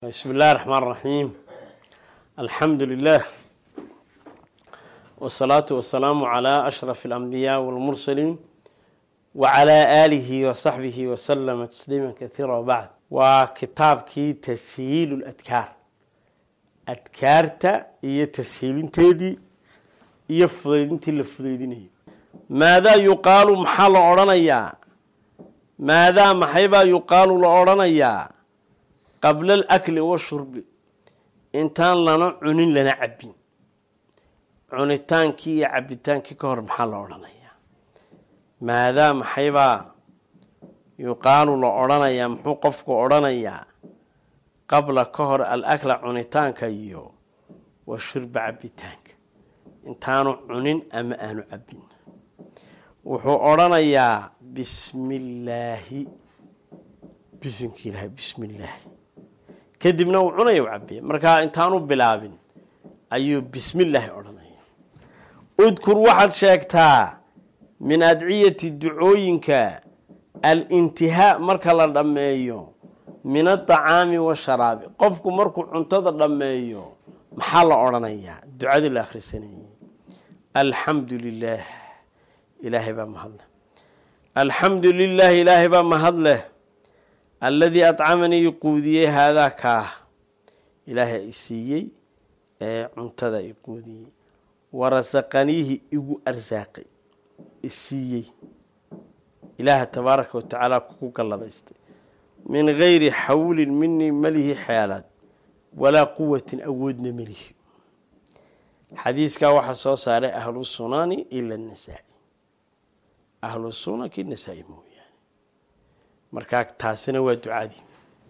بسم الله الرحمن الرحيم الحمد لله والصلاة والسلام على أشرف الأنبياء والمرسلين وعلى آله وصحبه وسلم تسليما كثيرا وبعد وكتابكي تسهيل الأذكار أذكارتا هي تسهيل تيدي هي فضيدين تلفضيدين ماذا يقال محل أورانيا ماذا محيبا يقال لأورانيا qabla alakli washurbi intaan lana cunin lana cabbin cunitaankii iyo cabbitaankii ka hor maxaa la odhanayaa maadaa maxaybaa yuqaalu la odhanayaa muxuu qofku odhanayaa qabla ka hor alakla cunitaanka iyo washurba cabbitaanka intaanu cunin ama aanu cabbin wuxuu odhanayaa bismi illaahi bisimka ilaahay bismi illaahi kadibna uu cunaya u cabiya markaa intaanu bilaabin ayuu bismi illaahi odhanaya udkur waxaad sheegtaa min adciyati ducooyinka alintihaa marka la dhammeeyo min adacaami washaraabi qofku markuu cuntada dhammeeyo maxaa la odhanayaa ducadii la akhrisanayay alxamdu lilaah ilaahay baa mahadleh alxamdu lilaah ilaahay baa mahadleh alladii adcamanii iquudiyey haadaa kaah ilaahay i siiyey ee cuntada i quudiyey warasaqaniihi igu arsaaqay isiiyey ilaaha tabaaraka wa tacaala kugu galladaystay min gayri xawlin minii malihi xeelaad walaa quwatin awoodna melihi xadiiskaa waxaa soo saaray ahlu sunani ila nasaa-i ahlu sunanki nasaa-i mooyaane markaa taasina waa ducadii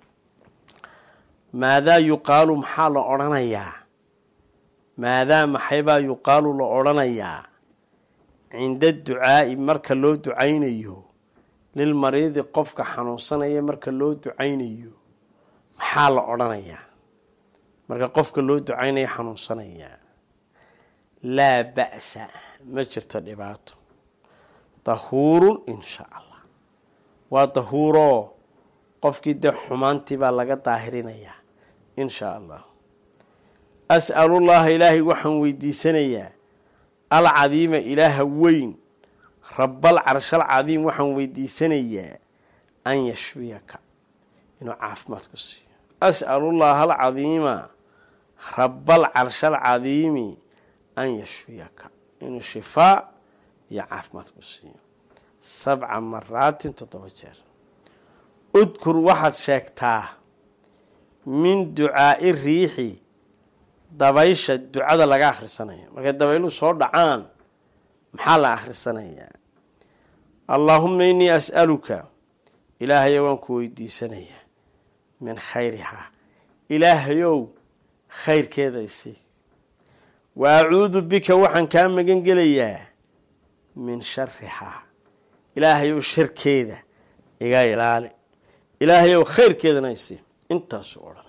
maadaa yuqaalu maxaa la odhanayaa maadaa maxaybaa yuqaalu la odhanayaa cinda ducaa'i marka loo ducaynayo lilmariidi qofka xanuunsanaya marka loo ducaynayo maxaa la odhanayaa marka qofka loo ducaynayo xanuunsanayaa laa ba'sa ma jirto dhibaato dahuurun insha allah waa dahuuroo qofkii dee xumaantii baa laga daahirinayaa inshaa allah as'alullaha ilaahay waxaan weydiisanayaa alcadiima ilaaha weyn rabal carshal cadiim waxaan weydiisanayaa an yashfiyaka inuu caafimaad ku siiyo as'alullaha alcadiima rabal carshal cadiimi an yashfiyaka inuu shifaa iyo caafimaad ku siiyo sabca maraatin toddoba jeer udkur waxaad sheegtaa min ducaa'i riixi dabaysha ducada laga akhrisanayo markay dabayluhu soo dhacaan maxaa la akhrisanayaa allaahuma innii as'aluka ilaahayow waan ku weydiisanayaa min khayrihaa ilaahayow khayrkeeda isi wa acuudu bika waxaan kaa magan gelayaa min sharihaa ilaahayow sharkeeda iga ilaali ilaahayow khayrkeedana isi intaasuu odhanay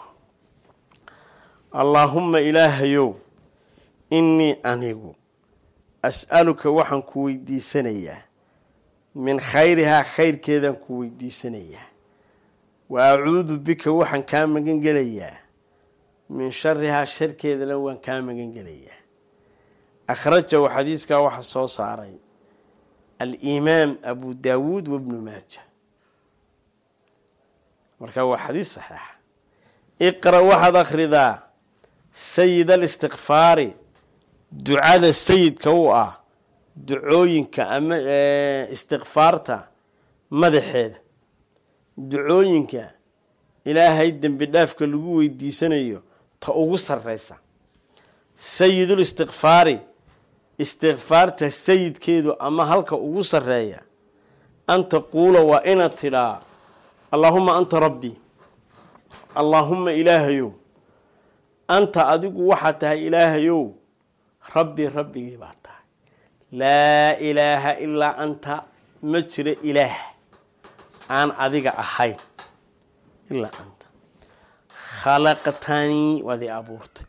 allaahumma ilaahayow innii anigu as'aluka waxaan ku weydiisanayaa min khayrihaa khayrkeedaan ku weydiisanayaa wa acuudu bika waxaan kaa magan gelayaa min sharihaa sharkeedana waan kaa magan gelayaa akhrajahu xadiiskaa waxaa soo saaray alimaam abu daawuud wabnu maaja markaa waa xadiis saxiixa iqra waxaad akhridaa sayid alistiqfaari ducada sayidka u ah ducooyinka ama istikfaarta madaxeeda ducooyinka ilaahay dembi dhaafka lagu weydiisanayo ta ugu sarreysa sayidul istikfaari istikfaarta sayidkeedu ama halka ugu sarreeya an taquula waa inaad tidhaa allaahuma anta rabbii allaahumma ilaahayow anta adigu waxaad tahay ilaahayow rabbii rabbigii baa tahay laa ilaaha ilaa anta ma jiro ilaah aan adiga ahayn ilaa anta khalaqtanii waad i abuurtay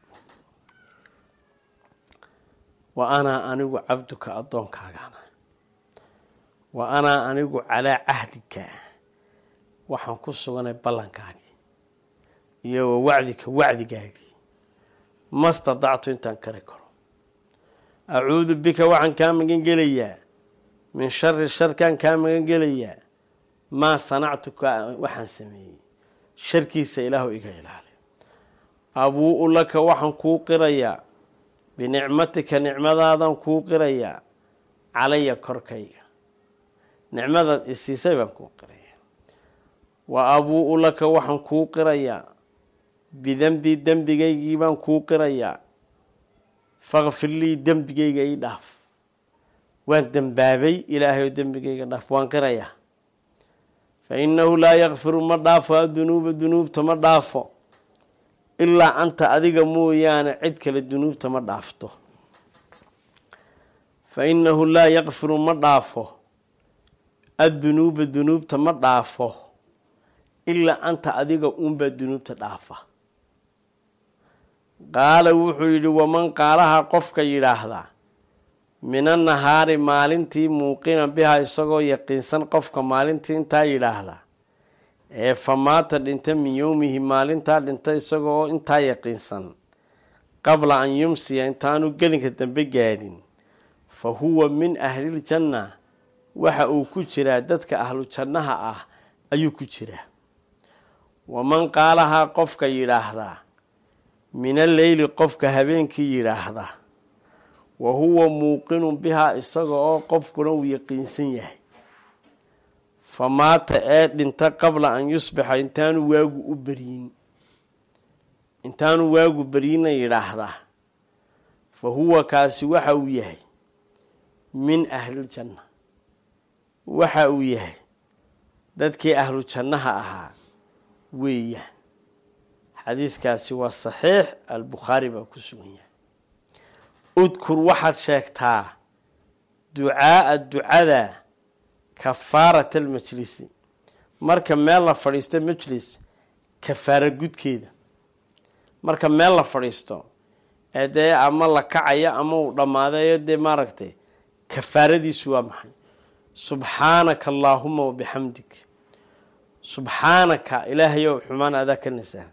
wa anaa anigu cabduka addoonkaagaana wa anaa anigu calaa cahdika waxaan ku suganay ballankaagii iyo wa wacdika wacdigaagii ma stadactu intaan kari karo acuudu bika waxaan kaa magan gelayaa min shari sharkaan kaa magan gelayaa maa sanactu waxaan sameeyey sharkiisa ilaahu iga ilaali abuu-u laka waxaan kuu qirayaa binicmatika nicmadaadan kuu qirayaa calaya korkayga nicmadaad isiisay baan kuu qirayaa wa abuu-u laka waxaan kuu qirayaa bidenbi dembigaygii baan kuu qirayaa fakfir lii dembigayga ii dhaaf waan dembaabay ilaahay dembigayga dhaaf waan qirayaa fa innahu laa yakfiru ma dhaafo adunuuba dunuubta ma dhaafo ilaa anta adiga mooyaane cid kale dunuubta ma dhaafto fa innahu laa yakfiru ma dhaafo addunuuba dunuubta ma dhaafo ilaa anta adiga uunbaa dunuubta dhaafa qaala wuxuu yidhi waman qaalaha qofka yidhaahda mina nahaari maalintii muuqina biha isagoo yaqiinsan qofka maalintii intaa yidhaahda ee famaata dhinta min yowmihi maalintaa dhinta isagoo intaa yaqiinsan qabla an yumsiya intaanu gelinka dambe gaadhin fa huwa min ahliljanna waxa uu ku jiraa dadka ahlu jannaha ah ayuu ku jiraa waman qaalahaa qofka yidhaahdaa min alleyli qofka habeenkii yidhaahda wa huwa muuqinun bihaa isaga oo qofkuna uu yaqiinsan yahay fa maata ee dhinta qabla an yusbixa intaanu waagu u beryin intaanu waagu beryinna yidhaahdaa fa huwa kaasi waxa uu yahay min ahliljanna waxa uu yahay dadkii ahlu jannaha ahaa weeyaan xadiiskaasi waa saxiix albukhaari baa ku sugan yahay udkur waxaad sheegtaa ducaaa ducada kafaarat almajlisi marka meel la fadhiisto majlis kafaara gudkeeda marka meel la fadhiisto ee dee ama la kacayo ama uu dhammaadayo dee maaragtay kafaaradiisu waa maxay subxaanaka allaahuma wabixamdik subxaanaka ilaahayow xumaan adaa ka nasahan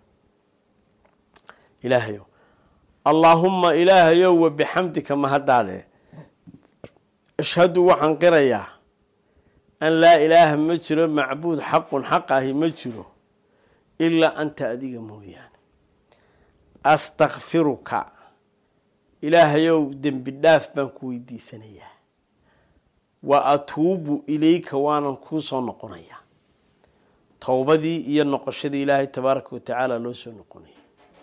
ilaahayow allaahumma ilaahayow wabixamdika mahaddaade ashhadu waxaan qirayaa an laa ilaaha ma jiro macbuud xaqun xaq ahi ma jiro ilaa anta adiga mooyaane astakfiruka ilaahayow dembi dhaaf baan ku weydiisanayaa wa atuubu ilayka waanan kuu soo noqonayaa towbadii iyo noqoshadii ilaahay tabaaraka wa tacaala loo soo noqonaya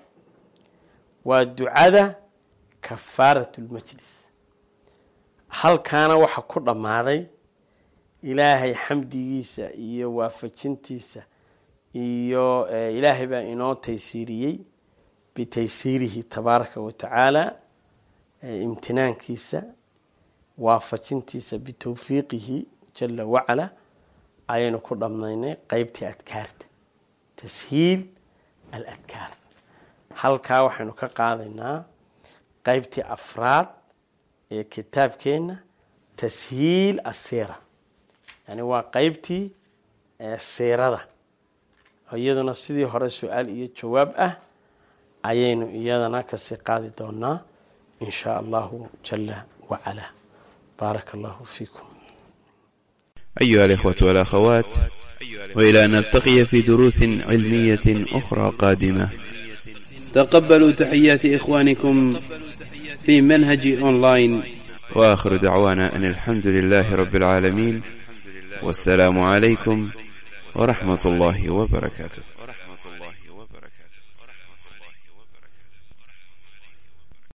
waa ducada kafaaratu lmajlis halkaana waxa ku dhammaaday ilaahay xamdigiisa iyo waafajintiisa iyo ilaahay baa inoo taysiiriyey bitaysiirihi tabaaraka wa tacaala imtinaankiisa waafajintiisa bitowfiiqihi jala wacala ayaynu ku dhammaynay qeybtii adkaarta tashiil aladkaar halkaa waxaynu ka qaadaynaa qeybtii afraad ee kitaabkeenna tashiil asiira yani waa qeybtii siirada iyaduna sidii hore su-aal iyo jawaab ah ayaynu iyadana kasii qaadi doonaa in shaa allahu jala wacala baaraka allahu fiikum أيها الإخوة والأخوات وإلى أن نلتقي في دروس علمية أخرى قادمة تقبلوا تحيات إخوانكم في منهج أونلاين وآخر دعوانا أن الحمد لله رب العالمين والسلام عليكم ورحمة الله وبركاته